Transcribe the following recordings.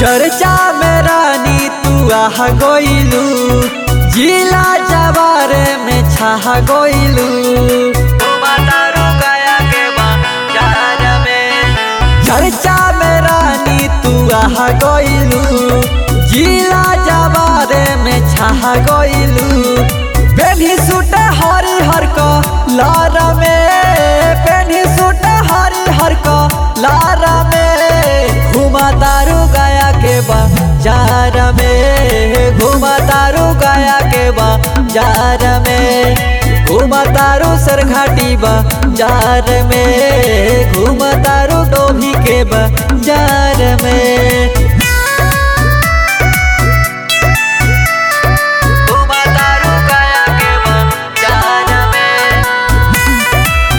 चर्चा में रानी तू आह गोइलू जिला जवारे में छाह गोइलू चर्चा में रानी तू आह गोइलू जिला जवारे में छाह गोइलू पेन्ही सूट हरी हर को लार में पेन्ही सूट हरी हर को लार में घुमा तारू गया के बाजार में घुमा तारू गया के बाजार में घुमा तारू सरघाटी बाजार में घुमा तारू डोभी के बाजार में घुमा तारू गया के बाजार में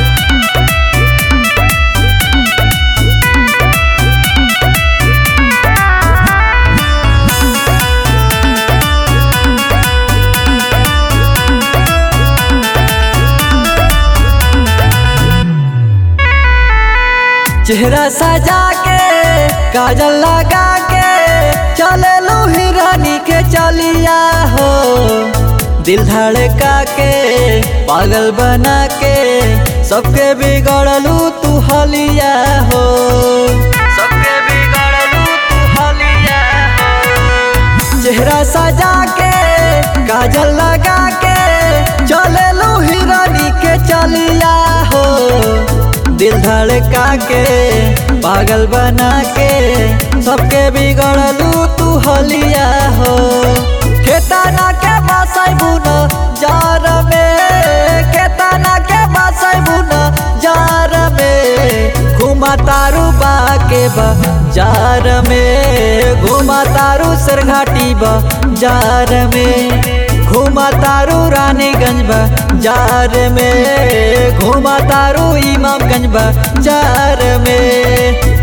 चेहरा सजा के काजल लगा के चले लो हिरानी के चलिया हो दिल धड़का के पागल बना के सबके बिगड़लू तू हलिया हो सबके बिगड़लू तू हलिया हो चेहरा सजा के काजल लगा के चले लो हिरानी के चलिया हो दिल धड़का के पागल बना के सबके बिगड़लू तू हलिया हो केतना के बसाई बुन जार में केतना के बसाई बुन जार में घुमा तारू बा के बाजार में घुमा तारू सरघाटी बाजार में घुमा तारू रानीगंज बाजार में घुमा तारू इमामगंज बाजार में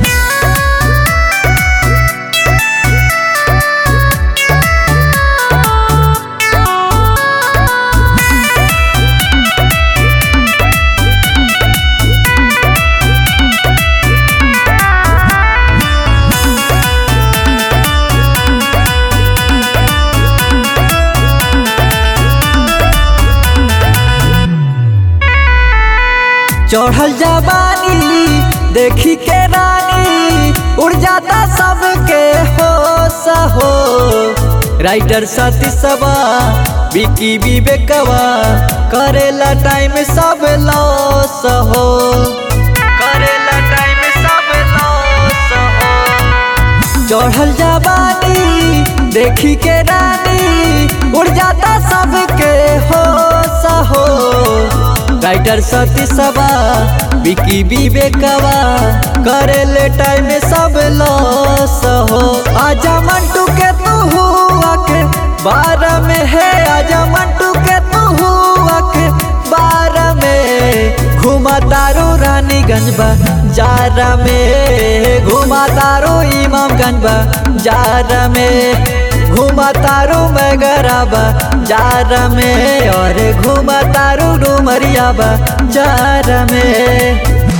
चढ़ल जवानी देखी के रानी उड़ जाता सबके होश हो राइटर साथी सबा बिकी विवेकवा करेला टाइम सब लॉस हो करेला टाइम सब लॉस हो चढ़ल जवानी देखी के रानी उड़ जाता सबके होश हो राइटर सती सबा बिकी विवेकवा करे ले टाइम सब लॉस हो आजा मंटू के तू हुआ के बार में है आजा मंटू के तू हुआ के बार में घुमा तारू रानीगंज बाजार में घुमा तारू इमामगंज बाजार में घुमा तारू मगरा बाजार में और घुमा तारू डुमरिया बाजार में